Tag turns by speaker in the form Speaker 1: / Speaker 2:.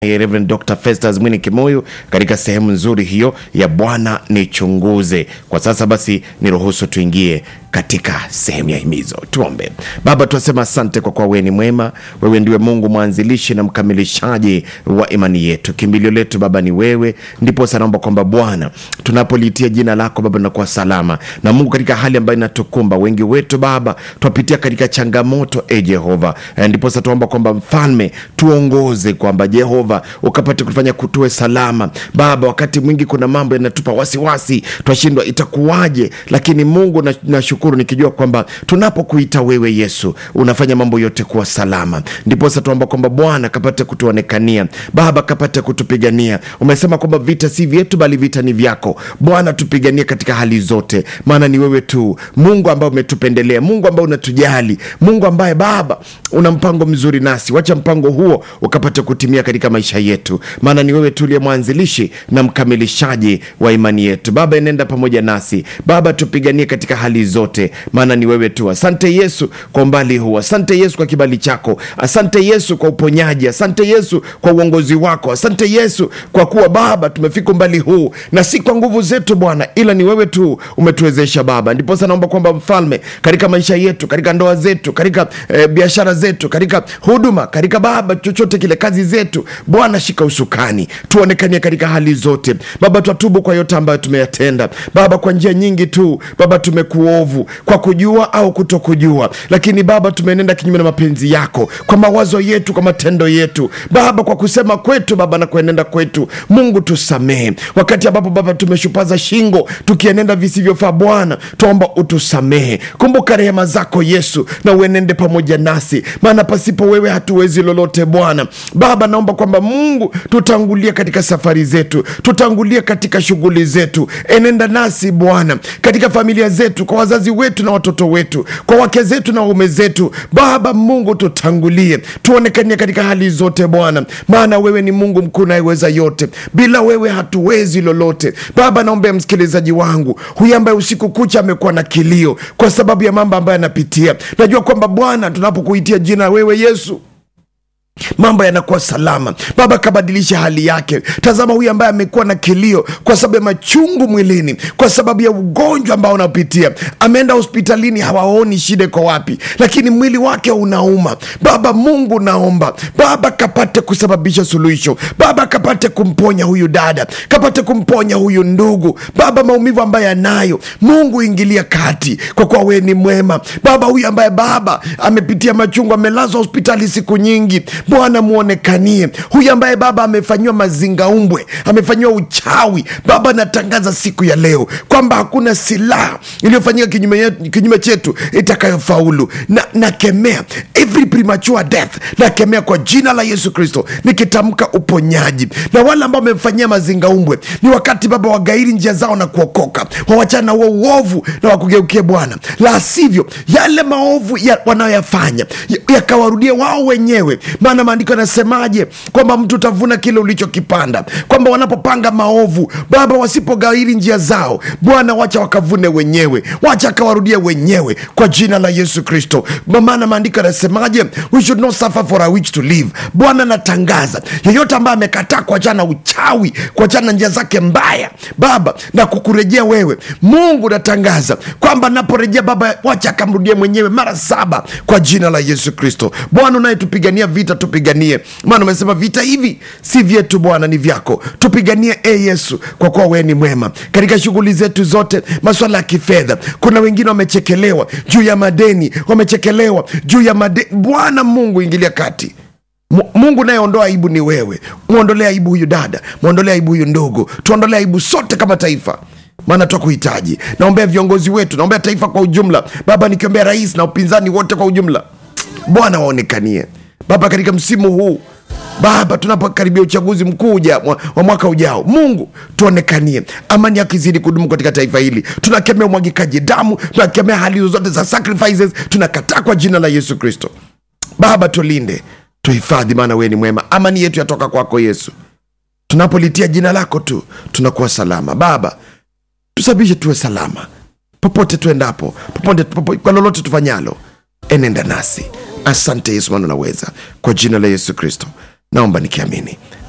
Speaker 1: Reverend Dr. Festus Mwini Kimoyo katika sehemu nzuri hiyo ya Bwana nichunguze. Kwa sasa basi niruhusu tuingie katika sehemu ya himizo. Tuombe. Baba, tunasema asante kwa kuwa wewe ni mwema, wewe ndiwe Mungu mwanzilishi na mkamilishaji wa imani yetu. Kimbilio letu Baba ni wewe, ndipo sanaomba kwamba Bwana, tunapoliitia jina lako Baba tunakuwa salama na Mungu katika hali ambayo inatukumba wengi wetu Baba, twapitia katika changamoto e Jehova, Eh, ndipo sasa tuomba kwamba mfalme tuongoze kwamba Jehova ukapate kufanya kutuwe salama Baba. Wakati mwingi kuna mambo yanatupa wasiwasi, twashindwa itakuwaje, lakini Mungu na- nashukuru nikijua kwamba tunapokuita wewe Yesu unafanya mambo yote kuwa salama. Ndipo sasa tuomba kwamba Bwana kapate kutuonekania Baba, kapate kutupigania. Umesema kwamba vita si vyetu, bali vita ni vyako Bwana, tupiganie katika hali zote, maana ni wewe tu Mungu ambaye umetupendelea, Mungu ambaye unatujali, Mungu ambaye Baba una mpango mzuri nasi. Wacha mpango huo ukapate kutimia katika maisha yetu, maana ni wewe tu uliye mwanzilishi na mkamilishaji wa imani yetu. Baba, enenda pamoja nasi Baba, tupiganie katika hali zote, maana ni wewe tu. Asante Yesu kwa umbali huu, asante Yesu kwa kibali chako, asante Yesu kwa uponyaji, asante Yesu kwa uongozi wako, asante Yesu kwa kuwa Baba tumefika umbali huu, na si kwa nguvu zetu Bwana, ila ni wewe tu umetuwezesha Baba. Ndipo sasa naomba kwamba mfalme, katika maisha yetu, katika ndoa zetu, katika eh, biashara zetu, katika huduma, katika Baba chochote kile, kazi zetu, Bwana shika usukani, tuonekanie katika hali zote Baba. Twatubu kwa yote ambayo tumeyatenda Baba, kwa njia nyingi tu Baba, tumekuovu kwa kujua au kutokujua, lakini Baba tumenenda kinyume na mapenzi yako kwa mawazo yetu, kwa matendo yetu Baba, kwa kusema kwetu Baba na kuenenda kwetu. Mungu tusamehe, wakati ambapo Baba tumeshupaza shingo tukienenda visivyofaa, Bwana tuomba utusamehe. Kumbuka rehema zako Yesu, na uenende pamoja nasi, maana pasipo wewe hatuwezi lolote Bwana. Baba naomba kwamba Mungu tutangulie katika safari zetu, tutangulie katika shughuli zetu, enenda nasi Bwana katika familia zetu, kwa wazazi wetu na watoto wetu, kwa wake zetu na waume zetu. Baba Mungu tutangulie, tuonekanie katika hali zote Bwana, maana wewe ni Mungu mkuu nayeweza yote. Bila wewe hatuwezi lolote. Baba naombea msikilizaji wangu huyu ambaye usiku kucha amekuwa na kilio kwa sababu ya mambo ambayo anapitia. Najua kwamba Bwana tunapokuitia jina wewe Yesu mambo yanakuwa salama. Baba kabadilisha hali yake. Tazama huyu ambaye amekuwa na kilio kwa sababu ya machungu mwilini, kwa sababu ya ugonjwa ambao unapitia. Ameenda hospitalini, hawaoni shida iko wapi, lakini mwili wake unauma. Baba Mungu, naomba Baba kapate kusababisha suluhisho. Baba kapate kumponya huyu dada, kapate kumponya huyu ndugu. Baba maumivu ambaye anayo, Mungu ingilia kati, kwa kuwa wewe ni mwema. Baba huyu ambaye Baba amepitia machungu, amelazwa hospitali siku nyingi Bwana muonekanie huyu ambaye Baba amefanyiwa mazingaumbwe, amefanyiwa uchawi. Baba natangaza siku ya leo kwamba hakuna silaha iliyofanyika kinyume, yetu- kinyume chetu itakayofaulu. Na nakemea every premature death, nakemea kwa jina la Yesu Kristo, nikitamka uponyaji. Na wale ambao wamemfanyia mazingaumbwe, ni wakati Baba wagairi njia zao na kuokoka, wawachana na huo uovu na wakugeukie Bwana, la sivyo yale maovu ya, wanayoyafanya ya- yakawarudie wao wenyewe maana maandiko yanasemaje kwamba mtu utavuna kile ulichokipanda kwamba wanapopanga maovu baba wasipogairi njia zao bwana wacha wakavune wenyewe wacha akawarudie wenyewe kwa jina la yesu kristo maana maandiko yanasemaje we should not suffer for a witch to live bwana natangaza yeyote ambaye amekataa kuachana na uchawi kuachana na njia zake mbaya baba na kukurejea wewe mungu natangaza kwamba naporejea baba wacha akamrudie mwenyewe mara saba kwa jina la yesu kristo bwana unayetupigania vita tupiganie maana umesema vita hivi si vyetu bwana ni vyako tupiganie e yesu kwa kuwa wewe ni mwema katika shughuli zetu zote maswala ya kifedha kuna wengine wamechekelewa juu ya madeni wamechekelewa juu ya madeni bwana mungu ingilia kati Mu- mungu nayeondoa aibu ni wewe mwondolee aibu huyu dada mwondolee aibu huyu ndugu tuondolee aibu sote kama taifa maana twakuhitaji naombea viongozi wetu naombea taifa kwa ujumla baba nikiombea rais na upinzani wote kwa ujumla bwana waonekanie baba katika msimu huu baba tunapokaribia uchaguzi mkuu uja, wa, wa mwaka ujao mungu tuonekanie amani yako izidi kudumu katika taifa hili tunakemea umwagikaji damu tunakemea hali zozote za sacrifices tunakataa kwa jina la yesu kristo baba tulinde tuhifadhi maana wewe ni mwema amani yetu yatoka kwako yesu tunapolitia jina lako tu tunakuwa salama baba tusababishe tuwe salama popote tuendapo popote, popote kwa lolote tufanyalo enenda nasi asante yesu maana unaweza kwa jina la yesu kristo naomba nikiamini